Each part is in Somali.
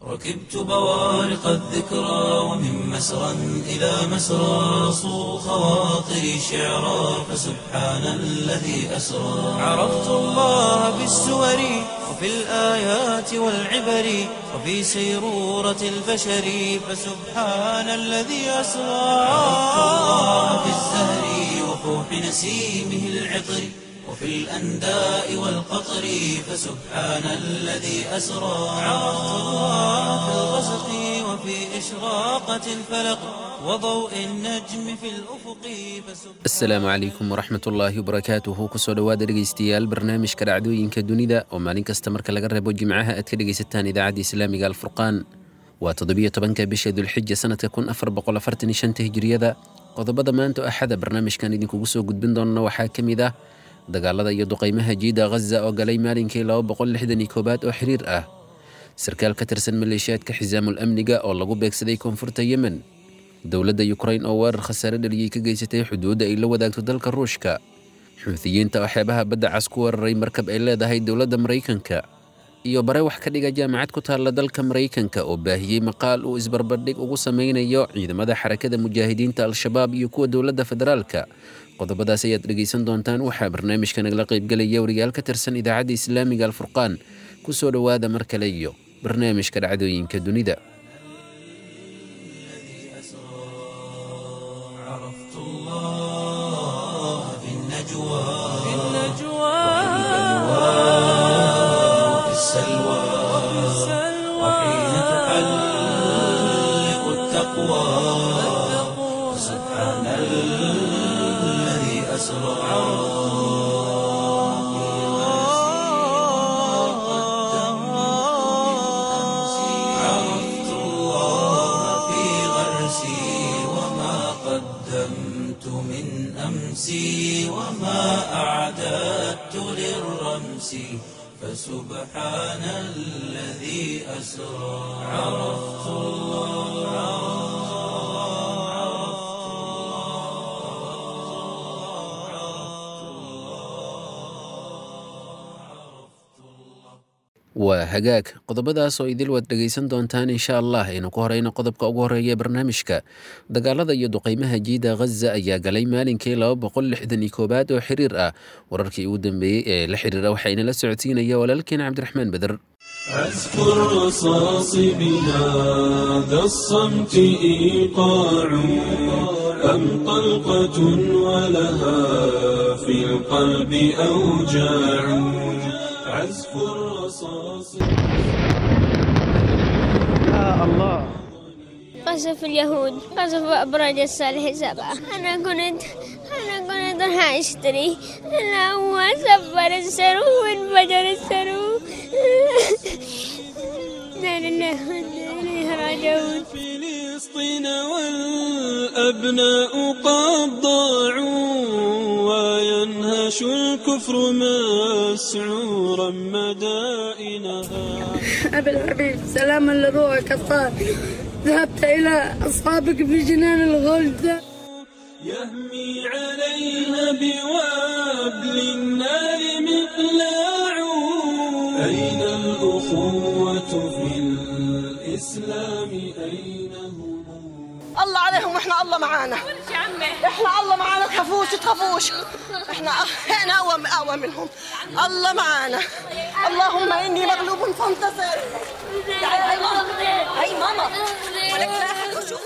ركبت بوارق الذكرى ومن مسرى إلى مسرى صو خواطري شعرا فسبحان الذي أسرى عرفت الله بالسور وفي الآيات والعبر وفي سيرورة البشر فسبحان الذي أسرى عرفت الله بالزهر وفوح نسيمه العطر وفي الأنداء والقطر فسبحان الذي أسرى عرفت الله في الغسق وفي إشراقة الفلق وضوء النجم في الأفق فسبحان asalaamu calaykum waraxmat ullaahi wabarakaatuhu kusoo dhowaada dhegaystayaal barnaamijka dhacdooyinka dunida oo maalin kasta marka laga reebo jimcaha aad ka dhegaysataan idaacadda islaamiga alfurqaan waa toddobiyo tobanka bisha dulxija sanadka kun afar boqol afartan iyo shanta hijriyada qodobada maanta oo axada barnaamijkan idinkugu soo gudbin doona waxaa ka mid ah dagaalada iyo duqaymaha jiida ghaza oo galay maalinkii laba boqol lixdan iyo koobaad oo xiriir ah sarkaal ka tirsan maleeshiyaadka xisaamul amniga oo lagu beegsaday koonfurta yemen dowladda yukrain oo weerar khasaare dhaliyey ka geysatay xuduudda ay la wadaagto dalka ruushka xuutiyiinta oo xeebaha badda cas ku weeraray markab ay leedahay dowladda maraykanka iyo bare wax ka dhiga jaamacad ku taalla dalka maraykanka oo baahiyey maqaal uu isbarbardhig ugu sameynayo ciidamada xarakada mujaahidiinta al-shabaab iyo kuwa dowladda federaalka qodobadaas ayaad dhegaysan doontaan waxaa barnaamijka nagala qaybgelaya wariyaal ka tirsan idaacadda islaamiga alfurqaan kusoo dhowaada mar kale iyo barnaamijka dhacdooyinka dunida عرفت الله في النجوى في وفي السلوى وحين تحلق التقوى سبحان الذي أسرى عرفت الله في غرسي وما قدمت من أمسي وما أعددت للرمس فسبحان الذي أسرى عرفت waa hagaag qodobadaas oo idil waad dhegaysan doontaan insha allah aynu ku horeyno qodobka ugu horeeya ee barnaamijka dagaalada iyo duqaymaha jiida ghaza ayaa galay maalinkii laba boqol lixdan iyo koobaad oo xiriir ah wararkii ugu dambeeyey ee la xiriira waxayna la socodsiinaya walaalkeen cabdiraxmaan beder عزف الرصاص بهذا الصمت إيقاع أم طلقة ولها في القلب أوجاع عزف الرصاص قصف اليهود قصف أبراج الصالح سبعة أنا كنت أنا كنت راح أشتري أنا هو سفر السرو وانفجر السرو لا لله وإنا إليه راجعون فلسطين والأبناء قد ضاعوا وينهش الكفر مسعورا مدائنها أبي الحبيب سلاما لروحك الطاهر ذهبت إلى أصحابك في جنان الغلد يهمي عليها بوابل النار مقلاع أين الأخوة في الإسلام أين هم الله عليهم واحنا الله معانا احنا الله معانا تخافوش تخافوش احنا احنا اقوى اقوى منهم الله معانا اللهم اني مغلوب فانتصر تعالي هاي ماما هاي ماما ولك لا أحد يشوف.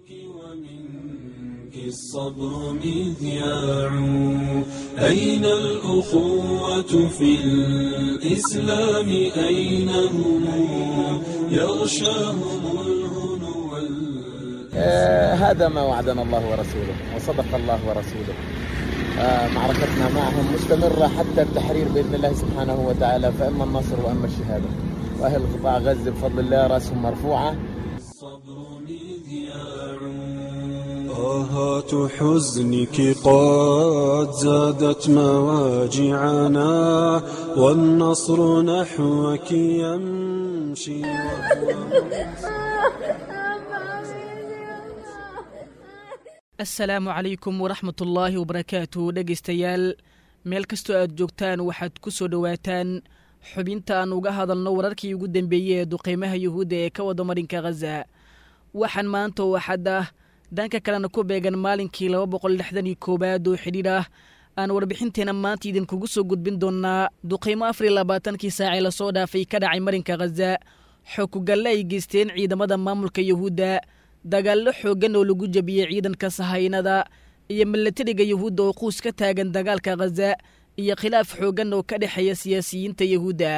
ومنك الصبر مذياع أين الأخوة في الإسلام أين هم يغشاهم الهنو وال- آه، هذا ما وعدنا الله ورسوله وصدق الله ورسوله آه، معركتنا معهم مستمرة حتى التحرير بإذن الله سبحانه وتعالى فإما النصر وإما الشهادة وأهل قطاع غزة بفضل الله رأسهم مرفوعة الصبر مذياع آهات حزنك قد زادت مواجعنا والنصر نحوك يمشي asalaamu calaykum waraxmat ullaahi wabarakaatu dhegaystayaal meel kastoo aad joogtaan waxaad ku soo dhowaataan xubinta aan uga hadalno wararkii ugu dambeeyey ee duqeymaha yuhuudda ee ka wada marinka khaza waxaan maanta oo axad ah dhanka kalena ku beegan maalinkii laba boqol lixdan iyo koowaad oo xidhiidh ah aan warbixinteena maanta idinkugu soo gudbin doonnaa duqeymo afar iyo labaatankii saacee lasoo dhaafay ka dhacay marinka khaza xokugalle ay geysteen ciidamada maamulka yuhuudda dagaallo xooggan oo lagu jebiyey ciidanka sahaynada iyo milatariga yuhuudda oo quus ka taagan dagaalka khaza iyo khilaaf xooggan oo ka dhexeeya siyaasiyiinta yuhuudda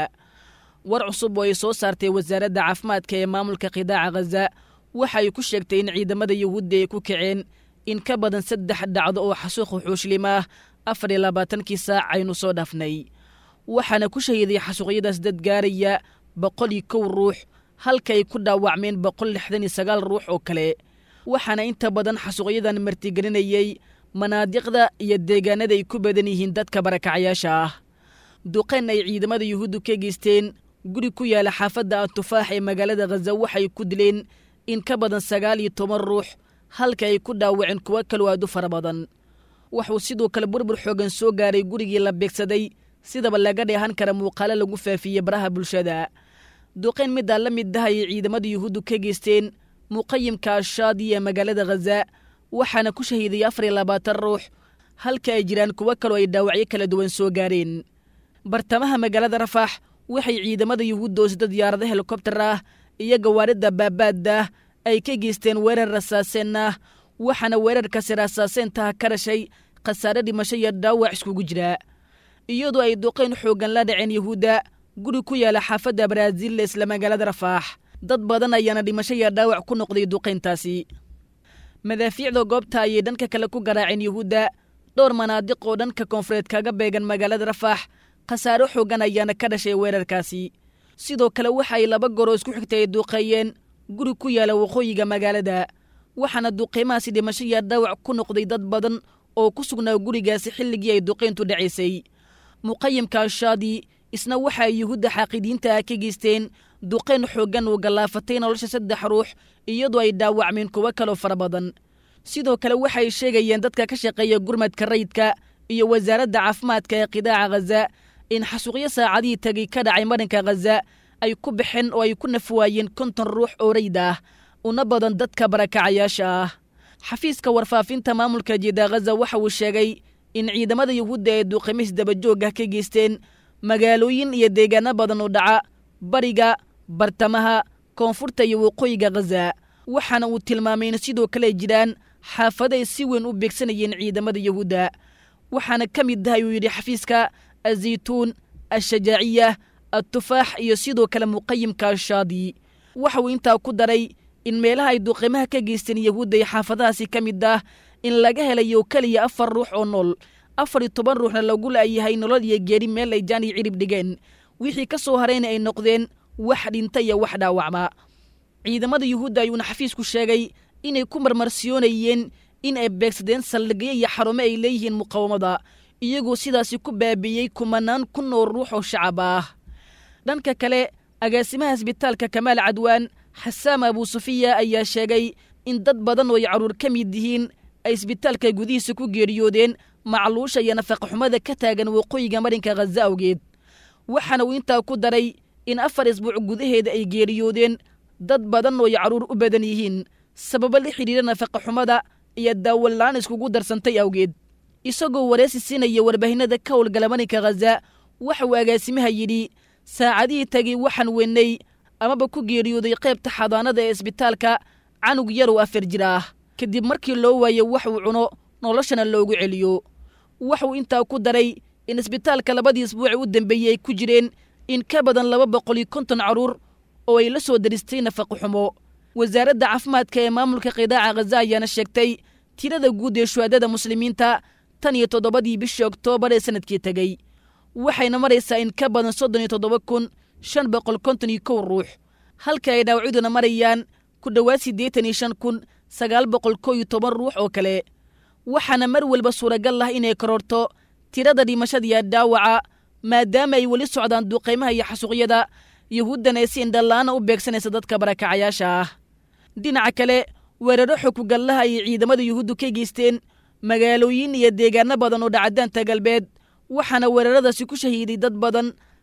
war cusub oo ay soo saartay wasaaradda caafimaadka ee maamulka qidaaca khaza waxa ay ku sheegtay in ciidamada yuhuudda ay ku kaceen in ka badan saddex dhacdo oo xasuuq wuxuushlim ah afar iyo labaatankii saac aynu soo dhaafnay waxaana ku shahiiday xasuuqyadaas dad gaaraya boqol iyo kow ruux halka ay ku dhaawacmeen boqol lixdan iyo sagaal ruux oo kale waxaana inta badan xasuuqyadan martigelinayey manaadiqda iyo deegaanada ay ku badan yihiin dadka barakacayaasha ah duqeen ay ciidamada yuhuuddu ka geysteen guri ku yaala xaafadda atufaax ee magaalada khaza waxay ku dileen in ka badan sagaal iyo toban ruux halka ay ku dhaawaceen kuwo kaloo aad u fara badan wuxuu sidoo kale burbur xoogan soo gaaray gurigii la beegsaday sidaba laga dheehan kara muuqaalo lagu faafiyey baraha bulshada duqeyn middaa la mid ah ayay ciidamada yuhuuddu ka geysteen muqayimka ashaadi ee magaalada khaza waxaana ku shahiiday afar iyo labaatan ruux halka ay jiraan kuwo kaloo ay dhaawacyo kala duwan soo gaareen bartamaha magaalada rafaax waxay ciidamada yuhuudda oo sida diyaarado helikobtar ah iyo gawaaridda baabaadda ay ka geysteen weerar rasaaseen ah waxaana weerarkaasi rasaaseentaha ka dhashay khasaare dhimasho iyo dhaawac iskugu jira iyadoo ay duqeyn xooggan la dhaceen yuhuudda guri ku yaala xaafadda baraaziil isla magaalada rafaax dad badan ayaana dhimasho iyo dhaawac ku noqday duqeyntaasi madaafiicda goobta ayay dhanka kale ku garaaceen yuhuudda dhowr manaadiq oo dhanka koonfureed kaga beegan magaalada rafaax khasaare xooggan ayaana ka dhashay weerarkaasi sidoo kale waxa ay laba goroo isku xigtay ay duqeeyeen guri ku yaala waqooyiga magaalada waxaana duqeymahaasi dhimasho iyo dhaawac ku noqday dad badan oo ku sugnaa gurigaasi xilligii ay duqeyntu dhacaysay muqayimka ashaadi isna waxa ay yuhuudda xaaqidiinta ah ka geysteen duqeyn xooggan uu gallaafatay nolosha saddex ruux iyadoo ay dhaawacmeen kuwo kaloo fara badan sidoo kale waxay sheegayeen dadka ka shaqeeya gurmadka rayidka iyo wasaaradda caafimaadka ee qidaaca khaza in xasuuqyo saacadihii tagay ka dhacay marinka khaza ay ku baxeen oo ay ku nafwaayeen konton ruux oo rayd ah una badan dadka barakacayaasha ah xafiiska warfaafinta maamulka jida khaza waxa uu sheegay in ciidamada yuhuudda ee duuqimis dabajoogah ka geysteen magaalooyin iyo deegaano badan oo dhaca bariga bartamaha koonfurta iyo waqooyiga khaza waxaana uu tilmaamay in sidoo kale ay jiraan xaafado ay si weyn u beegsanayeen ciidamada yuhuudda waxaana ka mid ah ayuu yidhi xafiiska azaytuun ashajaaciya atufaax iyo sidoo kale muqayimka ashaadi waxa uu intaa ku daray in meelaha ay duqimaha ka geysteen yuhuudda iyo xaafadahaasi ka mid ah in laga helayo keliya afar ruux oo nool afar iyo toban ruuxna lagu la'yahay nolol iyo geeri meel ay jaan iyo cirib dhigeen wixii ka soo harayna ay noqdeen wax dhinta iyo wax dhaawacma ciidamada yuhuudda ayuuna xafiisku sheegay inay ku marmarsiyoonayeen in ay beegsadeen saldhigyo iyo xarumo ay leeyihiin muqawamada iyagoo sidaasi ku baabiiyey kumanaan kun oo ruux oo shacab ah dhanka kale agaasimaha isbitaalka kamaal cadwaan xasaam abuusufiya ayaa sheegay in dad badan oo ay carruur ka mid yihiin ay isbitaalka gudihiisa ku geeriyoodeen macluusha iyo nafaqaxumada ka taagan waqooyiga marinka khaza awgeed waxaana uu intaa ku daray in afar isbuuc gudaheeda ay geeriyoodeen dad badan oo ay carruur u badan yihiin sababo la xidhiira nafaqaxumada iyo daawalaan iskugu darsantay awgeed isagoo wareysi siinaya warbaahinada ka howlgala marinka khaza waxa uu agaasimaha yidhi saacadihii tagay waxaan weynay amaba ku geeriyooday qaybta xadaanada ee isbitaalka canug yarow afar jir ah kadib markii loo waayo wax uu cuno noloshana loogu celiyo waxuu intaa ku daray in isbitaalka labadii isbuuci u dambeeyey ay ku jireen in ka badan laba boqol iyo konton carruur oo ay la soo daristay nafaqoxumo wasaaradda caafimaadka ee maamulka qidaaca khaza ayaana sheegtay tirada guud ee shuhaadada muslimiinta tan iyo toddobadii bishii oktoobar ee sanadkii tegey waxayna maraysaa in ka badan soddon iyo toddoba kun shan boqol konton iyo kow ruux halka ay dhaawacyaduna marayaan ku dhowaad siddeetan iyo shan kun sagaal boqol kow iyo toban ruux oo kale waxaana mar walba suuragal ah inay kororto tirada dhimashada iyo dhaawaca maadaama ay weli socdaan duqaymaha iyo xasuuqyada yuhuuddana ay si indhallaana u beegsanaysa dadka barakacayaasha ah dhinaca kale weeraro xukugallaha ayay ciidamada yuhuuddu ka geysteen magaalooyin iyo deegaano badan oo dhacadaanta galbeed waxaana weeraradaasi ku shahiiday dad badan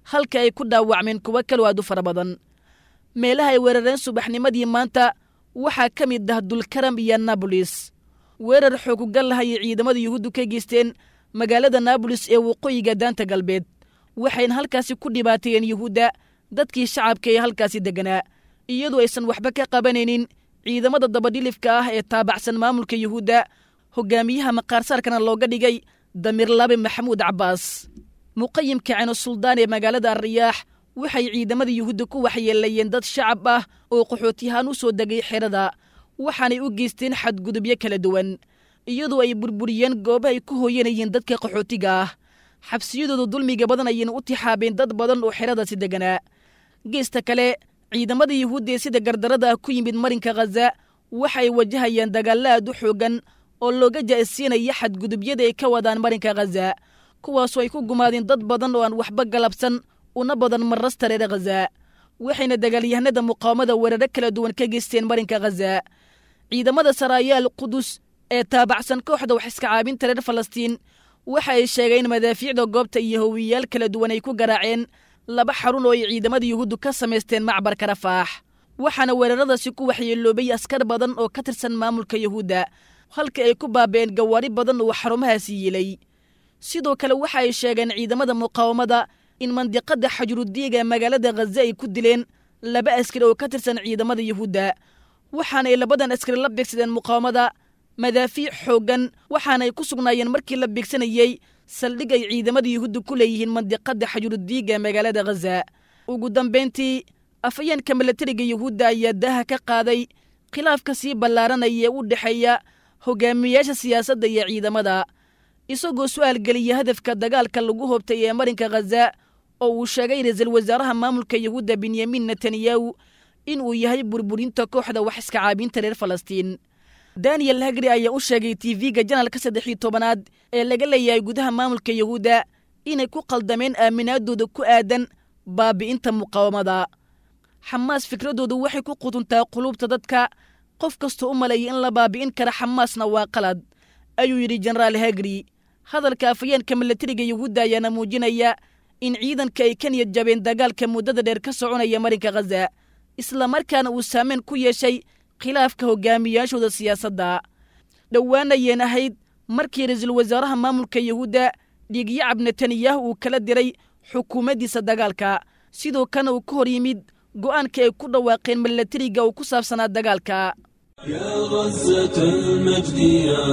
halka ay ku dhaawacmeen kuwo kaloo aad u fara badan meelaha ay weerareen subaxnimadii maanta waxaa ka mid ah dulkaram iyo nabolis weerar xoogugal ah ayay ciidamada yuhuuddu ka geysteen magaalada naabolis ee waqooyiga daanta galbeed waxayna halkaasi ku dhibaateeyeen yuhuudda dadkii shacabka ee halkaasi degganaa iyadoo aysan waxba ka qabanaynin ciidamada dabadhilifka ah ee taabacsan maamulka yuhuudda hogaamiyaha maqaarsaarkana looga dhigay damirlaabe maxamuud cabbaas muqayimka ceno suldaan ee magaalada alriyaax waxay ciidamada yuhuudda ku waxyeelayeen dad shacab ah oo qaxootiyahaan u soo degay xerada waxaanay u geysteen xadgudubyo kala duwan iyadoo ay burburiyeen gooba ay ku hooyanayeen dadka qaxootiga ah xabsiyadooda dulmiga badan ayayna u tixaabeen dad badan oo xeradaasi degganaa geesta kale ciidamada yuhuudda ee sida gardarada ah ku yimid marinka khaza waxay wajahayaan dagaallo aad u xooggan oo looga ja'isiinaya xadgudubyada ay ka wadaan marinka khaza kuwaasoo ay ku gumaadeen dad badan oo aan waxba galabsan una badan marasta reer khaza waxayna dagaalyahanada muqaawamada weeraro kala duwan ka geysteen marinka khaza ciidamada saraayaal qudus ee taabacsan kooxda wax iska caabinta reer falastiin waxa ay sheegeen madaafiicda goobta iyo howiyayaal kala duwan ay ku garaaceen laba xarun oo ay ciidamada yuhuuddu ka samaysteen macbarka rafaax waxaana weeraradaasi ku waxyeeloobay askar badan oo ka tirsan maamulka yuhuudda halka ay ku baaba'een gawaari badan oo xarumahaasi yilay sidoo kale waxa ay sheegeen ciidamada muqaawamada in mandiqada xajrudiiga magaalada khaza ay ku dileen laba askari oo ka tirsan ciidamada yuhuudda waxaanay labadan askari la beegsadeen muqaawamada madaafiic xooggan waxaanay ku sugnaayeen markii la beegsanayey saldhig ay ciidamada yuhuudda ku leeyihiin mandiqada xajrudiiga magaalada khaza ugu dambayntii afayeenka milatariga yuhuudda ayaa daaha ka qaaday khilaafka sii ballaaranaya ee u dhexeeya hogaamiyayaasha siyaasadda iyo ciidamada isagoo su'aal geliya hadafka dagaalka lagu hobtay ee marinka khaza oo uu sheegay ra-iisul wasaaraha maamulka yuhuudda benyamin netanyahu inuu yahay burburinta kooxda wax iska caabinta reer falastiin daniel hagri ayaa u sheegay tv-ga janalka saddex iyo tobanaad ee laga leeyahay gudaha maamulka yuhuudda inay ku qaldameen aaminaadooda ku aadan baabi'inta muqaawamada xamaas fikradoodu waxay ku qutuntaa quluubta dadka qof kastoo u maleeyay in la baabi'in kara xamaasna waa qalad ayuu yidhi jenaraal hagri hadalka afayeenka milatariga yuhuudda ayaana muujinaya in ciidanka ay ka niyad jabeen dagaalka muddada dheer ka soconaya marinka khaza islamarkaana uu saameyn ku yeeshay khilaafka hogaamiyaashooda siyaasadda dhowaanayeen ahayd markii ra-iisul wasaaraha maamulka yuhuudda dhiigyacab netanyahu uu kala diray xukuumaddiisa dagaalka sidoo kana uu ka hor yimid go'aanka ay ku dhawaaqeen milatariga oo ku saabsanaa dagaalka يا غزة المجد يا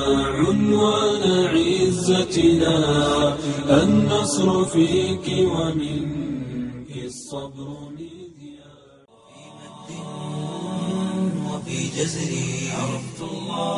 عنوان عزتنا النصر فيك ومنك الصبر مذياع وفي جزري عرفت الله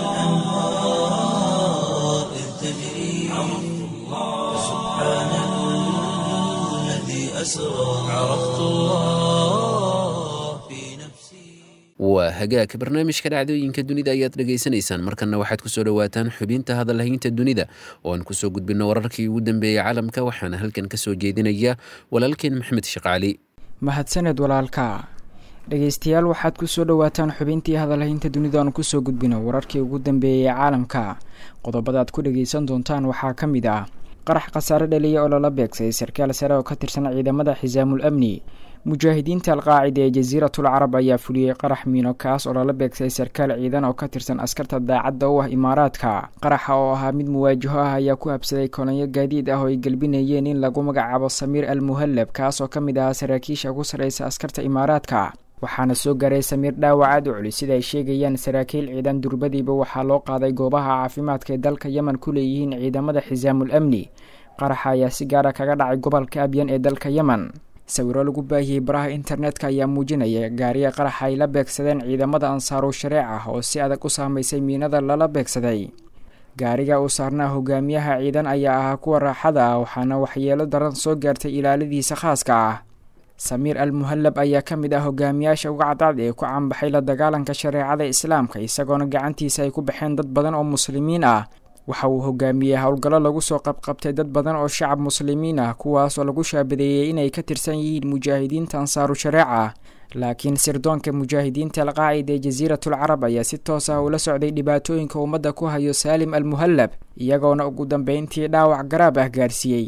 وكالأنهار إذ تجري عرفت الله سبحان الذي أسرى عرفت الله في نفسي waa hagaag barnaamijka dhacdooyinka dunida ayaad dhegaysanaysaan markanna waxaad ku soo dhowaataan xubinta hadalhaynta dunida oo aan kusoo gudbinno wararkii ugu dambeeyey caalamka waxaana halkan ka soo jeedinaya walaalkeen maxmed shaqaali mahadsaned walaalka dhegaystayaal waxaad ku soo dhowaataan xubintii hadalhaynta dunida aan kusoo gudbino wararkii ugu dambeeyey caalamka qodobadaad ku dhagaysan doontaan waxaa ka mid ah qarax khasaare dhaliya oo lala beegsay sarkaal sare oo ka tirsan ciidamada xisaamul amni mujaahidiinta alqaacida ee jasiiratul carab ayaa fuliyey qarax miino kaas oo lala beegsay sarkaal ciidan oo ka tirsan askarta daacadda u ah imaaraadka qaraxa oo ahaa mid muwaajaho ah ayaa ku habsaday kolonyo gaadiid ah oo ay gelbinayeen in lagu magacaabo samiir al muhallab kaas oo ka mid ahaa saraakiisha ku sarreysa askarta imaaraadka waxaana soo gaaray samiir dhaawac aad u culis sida ay sheegayaan saraakiil ciidan durbadiiba waxaa loo qaaday goobaha caafimaadka ee dalka yemen ku leeyihiin ciidamada xisaamul amni qaraxa ayaa si gaara kaga dhacay gobolka abyan ee dalka yemen sawiro lagu baahiyey baraha internetka ayaa muujinaya gaariya qaraxa ay la beegsadeen ciidamada ansaaru shareec ah oo si adag u saamaysay miinada lala beegsaday gaariga uu saarnaa hogaamiyaha ciidan ayaa ahaa kuwa raaxada ah waxaana waxyeelo daran soo gaartay ilaaladiisa khaaska ah samiir al muhallab ayaa ka mid ah hogaamiyaasha uga cadcad ee ku canbaxay la dagaalanka shareecada islaamka isagoona gacantiisa ay ku baxeen dad badan oo muslimiin ah waxa uu hogaamiyey howlgallo lagu soo qabqabtay dad badan oo shacab muslimiin ah kuwaas oo lagu shaabadeeyey inay ka tirsan yihiin mujaahidiinta ansaaru shareeca laakiin sirdoonka mujaahidiinta alqaacida ee jasiiratul carab ayaa si toos ah ula socday dhibaatooyinka ummadda ku hayo saalim al muhallab iyagoona ugu dambeyntii dhaawac garaab ah gaarsiiyey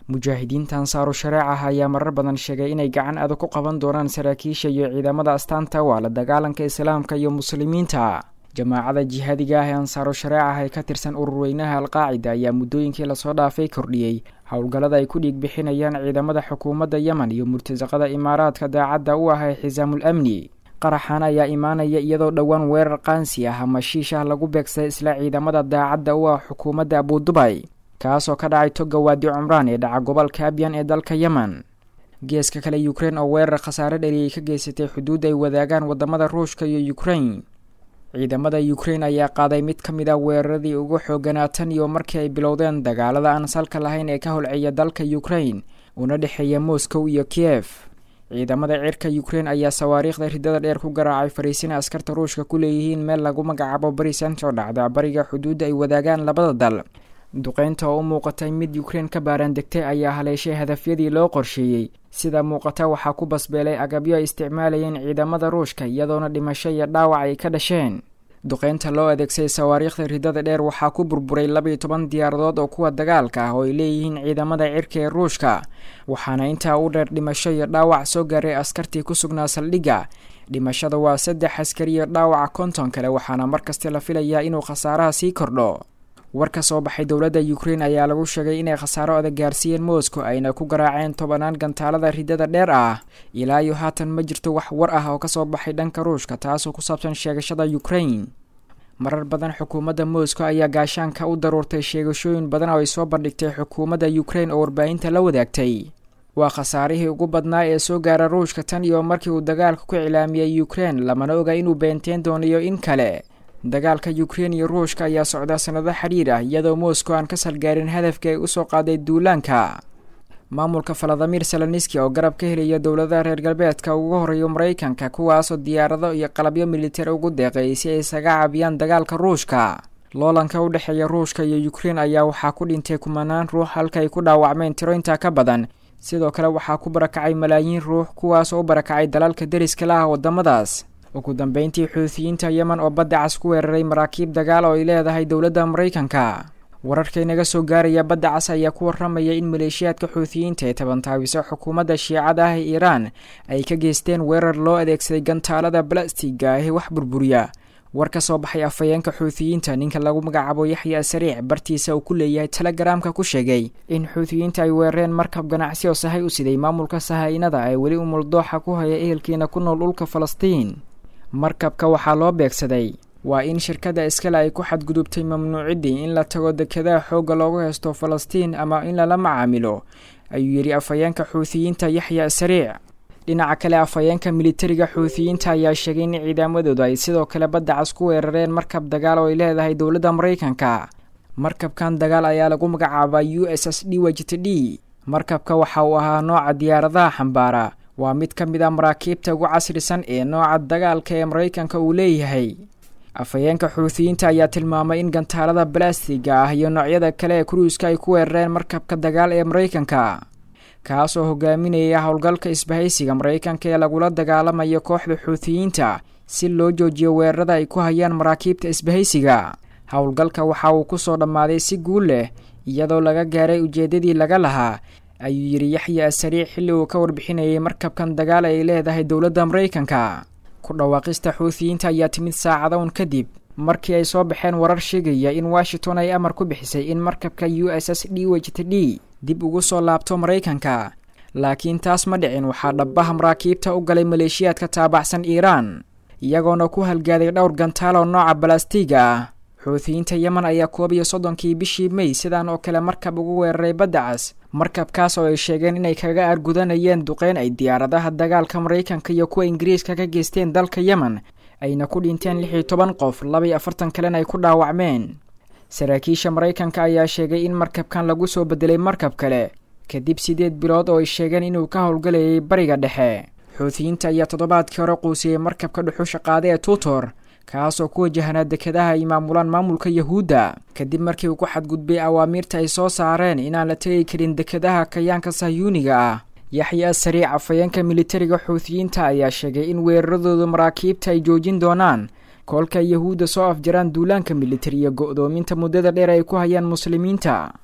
mujaahidiinta ansaaru shareec ah ayaa marar badan sheegay inay gacan adag ku qaban doonaan saraakiisha iyo ciidamada astaanta waa la dagaalanka islaamka iyo muslimiinta jamaacada jihaadiga ah ee ansaaru shareec ah ee ka tirsan ururweynaha alqaacida ayaa muddooyinkii lasoo dhaafay kordhiyey howlgallada ay ku dhiig bixinayaan ciidamada xukuumadda yemen iyo murtasaqada imaaraadka daacadda u ah ee xisaamul amni qaraxan ayaa imaanaya iyadoo dhowaan weerar qaansi ah ama shiish ah lagu beegsaday isla ciidamada daacadda u ah xukuumadda abudubay kaasoo ka dhacay toga waadi cumraan ee dhaca gobolka abyan ee dalka yemen geeska kale ukrein oo weerar khasaare dheliyay ka geysatay xuduud ay wadaagaan wadamada ruushka iyo ukrein ciidamada ukrein ayaa qaaday mid ka mid a weeraradii ugu xooganaa tan iyo markii ay bilowdeen dagaalada aan salka lahayn ee ka holceeya dalka ukrein una dhexeeya moscow iyo kiyef ciidamada cirka ukrein ayaa sawaariikhda ridada dheer ku garaacay fariisin askarta ruushka ku leeyihiin meel lagu magacaabo barisant oo dhacda bariga xuduudda ay wadaagaan labada dal duqeynta oo u muuqatay mid ukrein ka baaraandegtay ayaa haleeshay hadafyadii loo qorsheeyey sida muuqata waxaa ku basbeelay agabyo ay isticmaalayeen ciidamada ruushka iyadoona dhimasho iyo dhaawac ay ka dhasheen duqeynta loo adeegsaday sawaariikhda ridada dheer waxaa ku burburay labaiyo toban diyaaradood oo kuwa dagaalka ah oo ay leeyihiin ciidamada cirka ee ruushka waxaana intaa u dheer dhimasho iyo dhaawac soo gaaray askartii ku sugnaa saldhigga dhimashada waa saddex askari iyo dhaawaca konton kale waxaana markasta la filayaa inuu khasaaraha sii kordho war ka soo baxay dowladda ukrein ayaa lagu sheegay inay khasaaro adag gaarsiiyeen moscow ayna ku garaaceen tobanaan gantaalada ridada dheer ah ilaa iyo haatan ma jirto wax war ah oo kasoo baxay dhanka ruushka taasoo ku saabsan sheegashada ukrein marar badan xukuumadda moscow ayaa gaashaanka u daruurtay sheegashooyin badan oo ay soo bandhigtay xukuumadda ukrein oo warbaahinta la wadaagtay waa khasaarihii ugu badnaa ee soo gaara ruushka tan iyo markii uu dagaalka ku cilaamiyey ukrein lamana oga inuu beenteen doonayo in kale dagaalka ukrein iyo ruushka ayaa socdaa sanado xidhiir ah iyadoo moscow aan ka salgaarin hadafkii ay usoo qaaday duulaanka maamulka faladimir saloniski oo garab ka helaya dowladaha reer galbeedka ugu horeeya maraykanka kuwaasoo diyaarado iyo qalabyo militari ugu deeqeeyay si ay isaga caabiyaan dagaalka ruushka loolanka u dhexeeya ruushka iyo ukrein ayaa waxaa ku dhintay kumanaan ruux halka ay ku dhaawacmeen tiro intaa ka badan sidoo kale waxaa ku barakacay malaayiin ruux kuwaasoo u barakacay dalalka deriska la ah wadamadaas ugu dambeyntii xuutiyiinta yemen oo badda cas ku weeraray maraakiib dagaal oo ay leedahay dowladda maraykanka wararka inaga soo gaaraya badda cas ayaa ku waramaya in maleeshiyaadka xuutiyiinta ee tabantaabiso xukuumadda shiicada ah ee iiraan ay ka geysteen weerar loo adeegsaday gantaalada balastiga ah ee wax burburiya war ka soo baxay afhayeenka xuutiyiinta ninka lagu magacaabo yaxya sariic bartiisa uu ku leeyahay telegaraamka ku sheegay in xuutiyiinta ay weerareen markab ganacsi oo sahay u siday maamulka sahaynada ee weli umuldooxa ku haya ehelkiina ku nool dhulka falastiin markabka waxaa loo beegsaday waa in shirkadda iskale ay ku xadgudubtay mamnuuciddii in la tago dekedaha xoogga loogu haysto falastiin ama in lala macaamilo ayuu yidhi afhayeenka xuutiyiinta yaxya sariic dhinaca kale afhayeenka militariga xuutiyiinta ayaa sheegay in ciidamadoodu ay sidoo kale badda cas ku weerareen markab dagaal oo ay leedahay dowladda maraykanka markabkan dagaal ayaa lagu magacaabaa u s s d wgt d markabka waxa uu ahaa nooca diyaaradaha xambaara waa mid ka mid a maraakiibta ugu casrisan ee nooca dagaalka ee maraykanka uu leeyahay afhayeenka xuutiyiinta ayaa tilmaamay in gantaalada balastiga ah iyo noocyada kale ee kuruiska ay ku weerareen markabka dagaal ee maraykanka kaasoo hogaaminaya howlgalka isbahaysiga maraykanka ee lagula dagaalamayo kooxda xuutiyiinta si loo joojiyo weerarada ay ku hayaan maraakiibta isbahaysiga howlgalka waxa uu kusoo dhammaaday si guul leh iyadoo laga gaaray ujeeddadii laga lahaa ayuu yidhi yaxya asariic xilli uu ka warbixinayay markabkan dagaal ay leedahay dowladda maraykanka ku dhawaaqista xuutiyiinta ayaa timid saacada un kadib markii ay soo baxeen warar sheegaya in washington ay amar ku bixisay in markabka u s s d wgt d dib ugu soo laabto maraykanka laakiin taas ma dhicin waxaa dhabbaha maraakiibta u galay maleeshiyaadka taabacsan iiraan iyagoona ku halgaaday dhowr gantaal oo nooca balastiga ah xuutiyiinta yemen ayaa koob iyo soddonkii bishii mey sidaan oo kale markab ugu weeraray badda cas markabkaas oo ay sheegeen inay kaga aargudanayeen duqeyn ay diyaaradaha dagaalka maraykanka iyo kuwa ingiriiska ka geysteen dalka yemen ayna ku dhinteen lix iyo toban qof laba iyo afartan kalena ay ku dhaawacmeen saraakiisha maraykanka ayaa sheegay in markabkan lagu soo bedelay markab kale kadib siddeed bilood oo ay sheegeen inuu ka howlgalayay bariga dhexe xuutiyiinta ayaa toddobaadkii hore quusiyey markabka dhuxusha qaada ee tuutor kaasoo ku wajahanaa dekedaha ay maamulaan maamulka yahuudda kadib markii uu ku xadgudbay awaamiirta ay soo saareen inaan la tegi karin dekedaha kayaanka sahyuuniga ah yaxya sariic afhayeenka militariga xuutiyiinta ayaa sheegay in weeraradooda maraakiibta ay joojin doonaan koolka yahuudda soo afjaraan duulaanka militariya go-doominta muddada dheer ay ku hayaan muslimiinta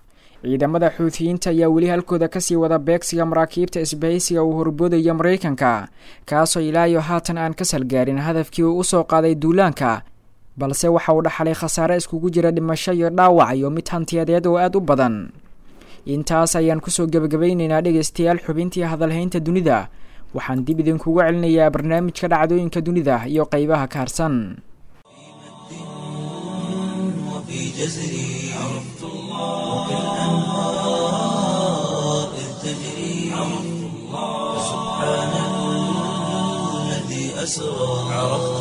ciidamada xuutiyiinta ayaa weli halkooda kasii wada beegsiga maraakiibta isbahaysiga uu horboodaya maraykanka kaasoo ilaa iyo haatan aan ka salgaarin hadafkii uu usoo qaaday duulaanka balse waxa uu dhaxalay khasaare iskugu jira dhimasho iyo dhaawac iyo mid hantiyadeed oo aada u badan intaas ayaan kusoo gebagabaynaynaa dhegaystayaal xubintii hadalhaynta dunida waxaan dib idinkugu celinayaa barnaamijka dhacdooyinka dunida iyo qeybaha ka harsan وفي جزري عرفت الله كالأنهار إذ تجري عرفت الله سبحان الذي أسرى عرفت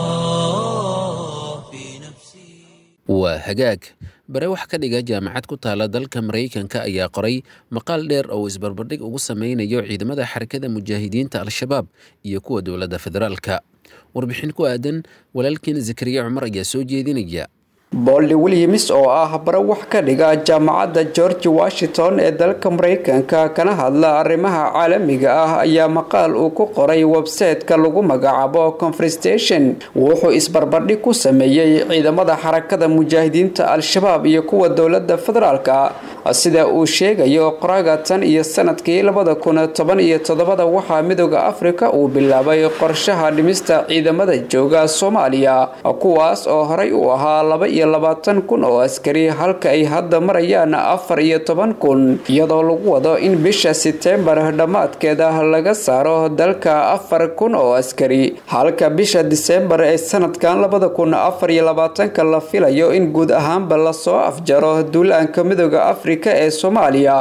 الله في نفسي waa hagaag bare wax ka dhiga jaamacad ku taala dalka maraykanka ayaa qoray maqaal dheer oo isbarbardhig ugu sameynayo ciidamada xarakada mujaahidiinta al-shabaab iyo kuwa dowladda federaalka warbixin ku aadan walaalkeen zakariya cumar ayaa soo jeedinaya bolly williams oo ah bare wax ka dhiga jaamacadda george washington ee dalka maraykanka kana hadla arrimaha caalamiga ah ayaa maqaal uu ku qoray websayte-ka lagu magacaabo conferstation wuxuu isbarbardhig ku sameeyey ciidamada xarakada mujaahidiinta al-shabaab iyo kuwa dowladda federaalka sida uu sheegayo qoraga tan iyo sanadkii labada kun toban iyo toddobada waxaa midooda afrika uu bilaabay qorshaha dhimista ciidamada jooga soomaaliya kuwaas oo horey u ahaa laba iyo labaatan kun oo askari halka ay hadda marayaan afar iyo toban kun iyadoo lagu wado in bisha setembar dhammaadkeeda laga saaro dalka afar kun oo askari halka bisha disembar ee sanadkan labada kun afar iyo labaatanka la filayo in guud ahaanba lasoo afjaro duulaanka midooda afrika ee soomaaliya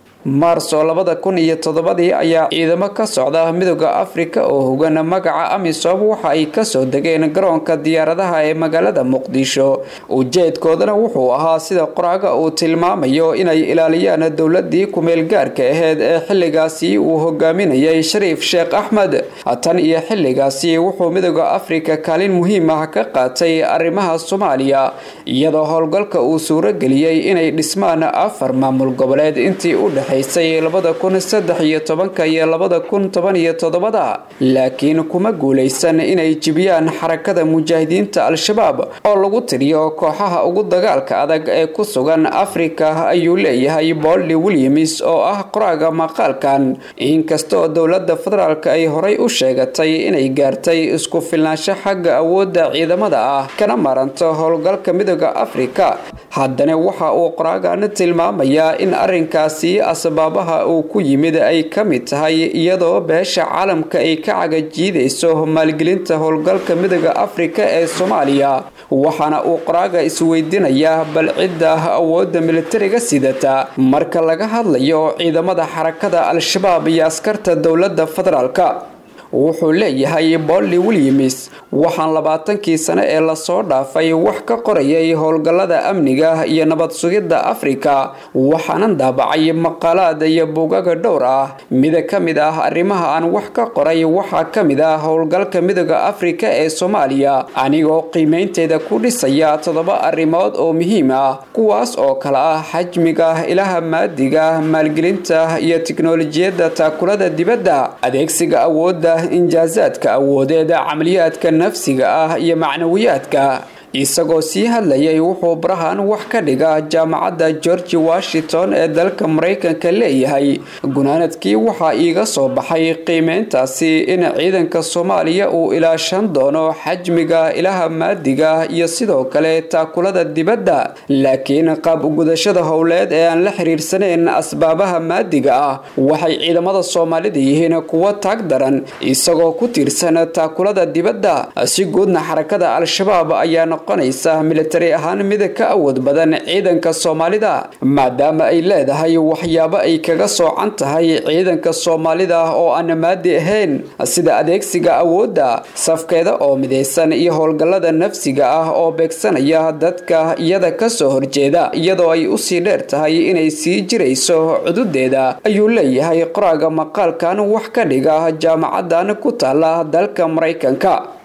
maarso labada kun iyo toddobadii ayaa ciidamo ka socda midooda afrika oo hogan magaca amisom waxa ay kasoo degeen garoonka diyaaradaha ee magaalada muqdisho ujeedkoodana wuxuu ahaa sida qoraaga uu tilmaamayo inay ilaaliyaan dowladii kumeel gaarka aheyd ee xilligaasi uu hogaaminayay shariif sheekh axmed tan iyo xilligaasi wuxuu midooda afrika kaalin muhiim ah ka qaatay arrimaha soomaaliya iyadoo howlgalka uu suurageliyey inay dhismaan afar maamul goboleed intii u dhex labada kun saddex iyo tobanka iyo labada kun toban iyo toddobada laakiin kuma guulaysan inay jibiyaan xarakada mujaahidiinta al-shabaab oo lagu tiriyo kooxaha ugu dagaalka adag ee ku sugan afrika ayuu leeyahay bolly williams oo ah qoraaga maqaalkan inkastoo dowladda federaalk ay horay u sheegatay inay gaartay isku filnaansho xagga awoodda ciidamada ah kana maranto howlgalka midooda afrika haddana waxa uu qoraagan tilmaamayaa in arinkaasi asbaabaha uu ku yimid ay ka mid tahay iyadoo beesha caalamka ay ka cagajiidayso maalgelinta howlgalka midooda afrika ee soomaaliya waxaana uu qoraaga isweydiinayaa bal cidda awoodda militariga sidata marka laga hadlayo ciidamada xarakada al-shabaab iyo askarta dowladda federaalka wuxuu leeyahay bolly williams waxaan labaatankii sane ee lasoo dhaafay wax ka qorayay howlgallada amniga iyo nabad sugidda afrika waxaanan daabacay maqaalaad iyo buugaga dhowr ah mida ka mid ah arrimaha aan wax ka qoray waxaa ka mid ah howlgalka midooda afrika ee soomaaliya anigoo qiimaynteeda ku dhisaya toddoba arrimood oo muhiim ah kuwaas oo kale ah xajmiga ilaha maadiga maalgelinta iyo tiknolojiyadda taakulada dibadda adeegsiga awoodda injaasaadka awoodeed camaliyaadka nafsiga ah iyo macnawiyaadka isagoo sii hadlayay wuxuu barahan wax ka dhiga jaamacadda george washington ee dalka maraykanka leeyahay gunaanadkii waxaa iiga soo baxay qiimeyntaasi in ciidanka soomaaliya uu ilaashan doono xajmiga ilaha maadiga iyo sidoo kale taakulada dibadda laakiin qaab ugudashada howleed ee aan la xiriirsanayn asbaabaha maadiga ah waxay ciidamada soomaalida yihiin kuwo taag daran isagoo ku tiirsan taakulada dibadda si guudna xarakada al-shabaab ayaa noqonaysa militari ahaan mid ka awood badan ciidanka soomaalida maadaama ay leedahay waxyaabo ay kaga soocan tahay ciidanka soomaalida oo aan maadi ahayn sida adeegsiga awoodda safkeeda oo midaysan iyo howlgallada nafsiga ah oo beegsanaya dadka iyada kasoo horjeeda iyadoo ay usii dheer tahay inay sii jirayso cududeeda ayuu leeyahay qoraaga maqaalkan wax ka dhiga jaamacadan ku taala dalka maraykanka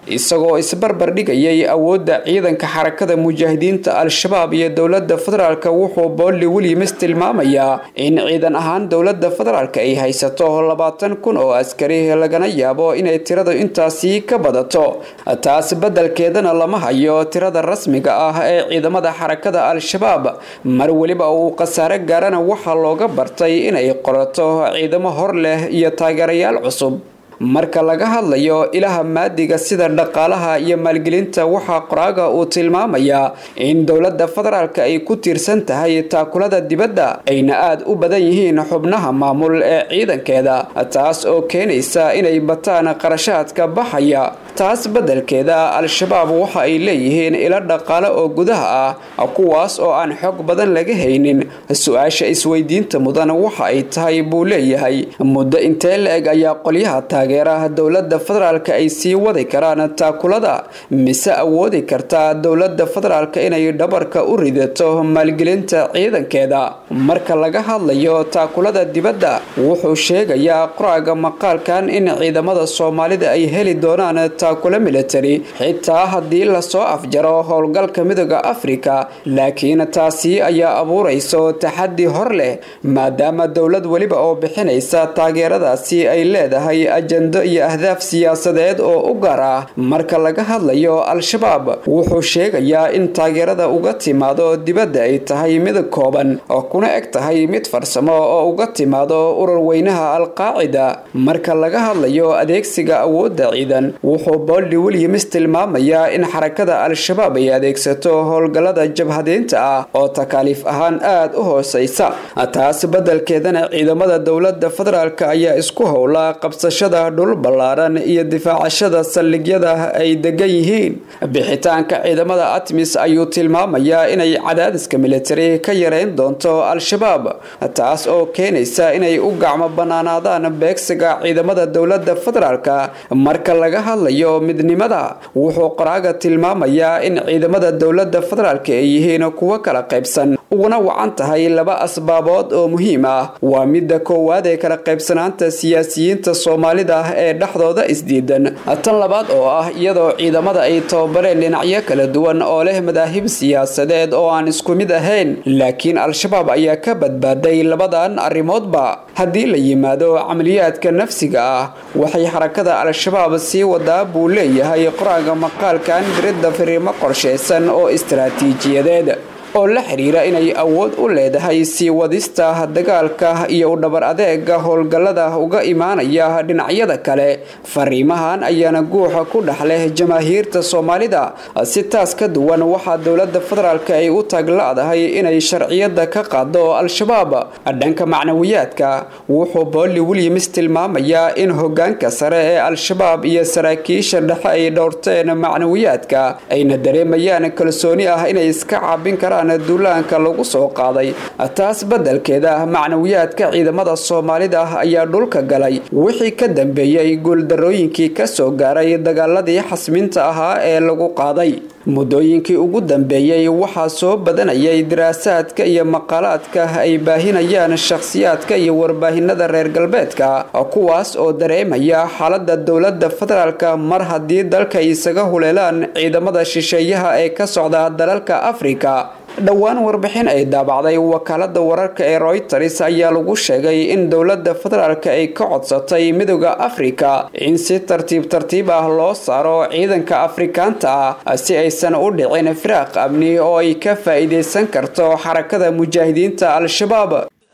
isagoo isbarbar dhigayay awoodda ciidanka xarakada mujaahidiinta al-shabaab iyo dowladda federaalk wuxuu boolli williams tilmaamayaa in ciidan ahaan dowladda federaalk ay haysato labaatan kun oo askari lagana yaabo inay tiradu intaasi ka badato taas beddelkeedana lama hayo tirada rasmiga ah ee ciidamada xarakada al-shabaab mar weliba uu khasaare gaarana waxaa looga bartay inay qorato ciidamo hor leh iyo taageerayaal cusub marka laga hadlayo ilaha maadiga sida dhaqaalaha iyo maalgelinta waxaa qoraaga uu tilmaamayaa in dowladda federaalk ay ku tiirsan tahay taakulada dibadda ayna aada u badan yihiin xubnaha maamul ee ciidankeeda taas oo keenaysa inay bataan qarashaadka baxaya taas beddelkeeda al-shabaab waxa ay leeyihiin ilo dhaqaale oo gudaha ah kuwaas oo aan xog badan laga haynin su-aasha isweydiinta mudan waxa ay tahay buu leeyahay muddo intee la-eg ayaa qolyaha taageeraha dowladda federaalk ay sii wadi karaan taakulada mise awoodi kartaa dowladda federaalk inay dhabarka u ridato maalgelinta ciidankeeda marka laga hadlayo taakulada dibadda wuxuu sheegayaa qoraaga maqaalkan in ciidamada soomaalida ay heli doonaan taakula military xitaa haddii lasoo afjaro howlgalka midooda afrika laakiin taasi ayaa abuurayso taxaddi hor leh maadaama dowlad weliba oo bixinaysa taageeradaasi ay leedahay ajando iyo ahdaaf siyaasadeed oo u gaar ah marka laga hadlayo al-shabaab wuxuu sheegayaa in taageerada uga timaado dibadda ay tahay mid kooban oo kuna eg tahay mid farsamo oo uga timaado urur weynaha al-qaacida marka laga hadlayo adeegsiga awoodda ciidan wuxuu boldi williams tilmaamayaa in xarakada al-shabaab ay adeegsato howlgallada jabhadeynta ah oo takaaliif ahaan aada u hooseysa taas beddelkeedana ciidamada dowladda federaalk ayaa isku howla qabsashada dhul ballaaran iyo difaacashada saldhigyada ay degan yihiin bixitaanka ciidamada atmis ayuu tilmaamayaa inay cadaadiska militari ka yareyn doonto al-shabaab taas oo keenaysa inay u gacmo banaanaadaan beegsiga ciidamada dowladda federaalk marka laga hadlayo midnimada wuxuu qoraaga tilmaamayaa in ciidamada dowladda federaalk ay yihiin kuwo kala qaybsan uguna wacan tahay laba asbaabood oo muhiim ah waa midda koowaad ee kala qaybsanaanta siyaasiyiinta soomaalida ee dhexdooda isdiidan tan labaad oo ah iyadoo ciidamada ay tababareen dhinacyo kala duwan oo leh madaahib siyaasadeed oo aan isku mid ahayn laakiin al-shabaab ayaa ka badbaaday labadan arrimoodba haddii la yimaado camaliyaadka nafsiga ah waxay xarakada al-shabaab sii wadaa buu leeyahay qoraaga maqaalkan diridda firiimo qorshaysan oo istaraatiijiyadeed oo la xiriira inay awood u leedahay sii wadista dagaalka iyo u dhabar adeega howlgallada uga imaanaya dhinacyada kale fariimahan ayaana guuxa ku dhex leh jamaahiirta soomaalida si taas ka duwan waxaa dowladda federaalk ay u taagla-dahay inay sharciyada ka qaado al-shabaab dhanka macnawiyaadka wuxuu bolli williams tilmaamayaa in hogaanka sare ee al-shabaab iyo saraakiisha dhexe ay dhowrteen macnawiyaadka ayna dareemayaan kalsooni ah inay iska caabin karaan duulaanka lagu soo qaaday taas beddelkeeda macnawiyaadka ciidamada soomaalida ayaa dhulka galay wixii ka dambeeyey guuldarooyinkii ka soo gaaray dagaaladii xasminta ahaa ee lagu qaaday muddooyinkii ugu dambeeyey waxaa soo badanayay daraasaadka iyo maqaalaadka ay baahinayaan shakhsiyaadka iyo warbaahinada reer galbeedka kuwaas oo dareemaya xaalada dowladda federaalk mar haddii dalka isaga huleelaan ciidamada shisheeyaha ee ka socda dalalka afrika dhowaan warbixin ay daabacday wakaalada wararka ee royters ayaa lagu sheegay in dowladda federaalk ay ka codsatay midooda afrika in si tartiib tartiib ah loo saaro ciidanka afrikaanta ah si aysan u dhicin firaaq amni oo ay ka faa'iidaysan karto xarakada mujaahidiinta al-shabaab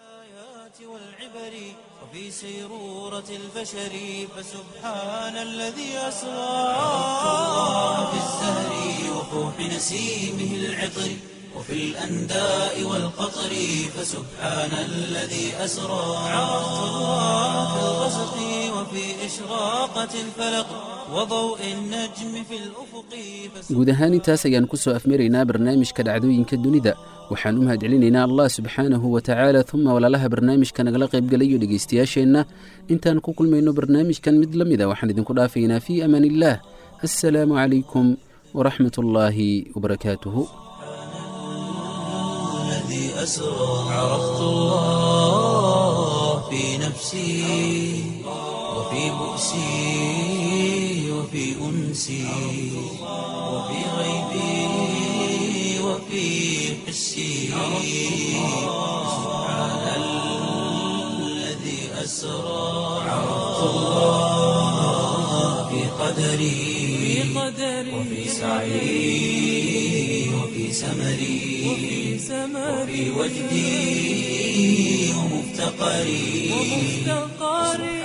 فسبحان الذي أسرى في الزهر وفوح نسيمه العطر وفي الأنداء والقطر فسبحان الذي أسرى عرفت الله في الغسق وفي إشراقة الفلق وضوء النجم في الأفق guud ahaan intaas ayaan ku soo afmaraynaa barnaamijka dhacdooyinka dunida waxaan u mahadcelinaynaa allah subxaanahu wa tacaala uma walaalaha barnaamijka nagala qaybgalayo dhegaystayaasheenna intaan ku kulmayno barnaamijkan mid la mida waxaan idinku dhaafaynaa fii amaan illaah assalaamu calaykum waraxmat ullaahi wabarakaatuhu الذي أسرى عرفت الله في نفسي وفي بؤسي وفي وفي أنسي وفي غيبي وفي حسي سبحان الذي أسرى عرفت الله في قدري وفي سعي وفي سمري وفي وجدي ومفتقري